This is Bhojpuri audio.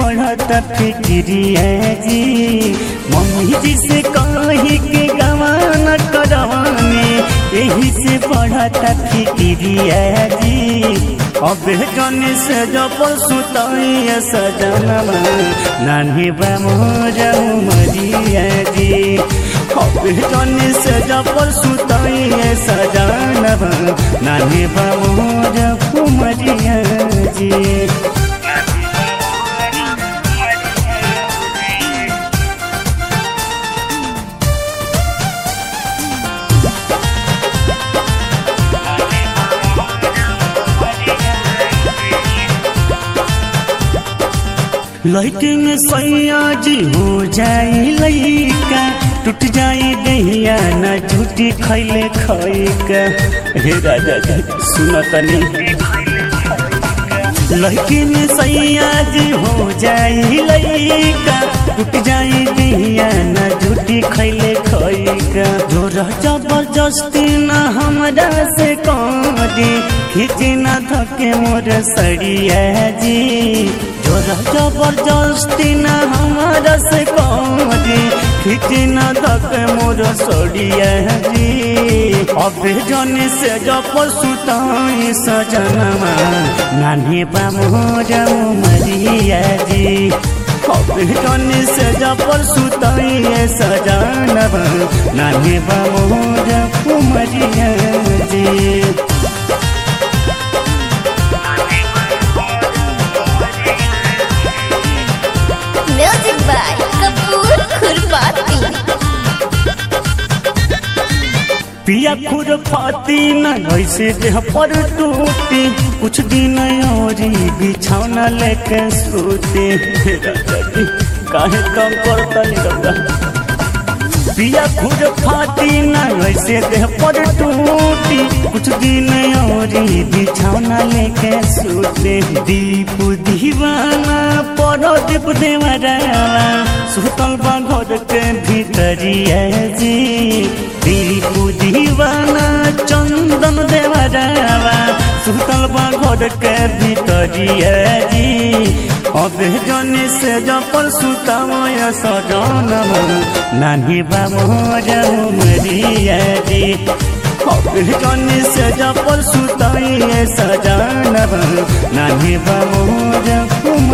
बढ़ता फिक्रिया जी मम्मी जी से कही के गवाना करवाने यही से बढ़ता फिक्रिया जी अब जन से जब सुताई सजनवा नानी बा मोरा मरिया जी अब जन से जब सुताई सजनवा नानी बा मोरा मरिया जी लैके में सैया जी हो जाई लैका टूट जाई दहिया न झूठी खैले खैका हे राजा जी सुन तनी लैके में सैया जी हो जाई लैका टूट जाई दहिया न झूठी खैले खैका जोर जबरदस्ती न हमरा से करी खींची न थके मोर सड़िया जी जोर जबरदस्ती न हमारा से करी खींची न थक मोर सड़िया जी अब जन से जब सुताई सजनमा नानी बा मोर मरिया जी अब जन से जब सुताई सजनबा नानी बा मोर मरिया जी म्यूजिक बाय कपूर खुरपाती पिया खुर फाती न ऐसे देह पर टूटी कुछ दिन और बिछौना लेके सोते काहे कम करता निकलता पिया खुद फाती न ऐसे देह पर टूटी कुछ दिन और बिछौना लेके सोते दीप दीवाना परो दीप देवरावा सुतल बा घर के भीतरिया जी दीप दीवाना चंदन देवरावा सुतल बा घर के भीतरिया जी अब जने से जपल सुतमय सजन नानी बाबू मरिया जी अब जने से जपल सुतय सजन नानी बाबू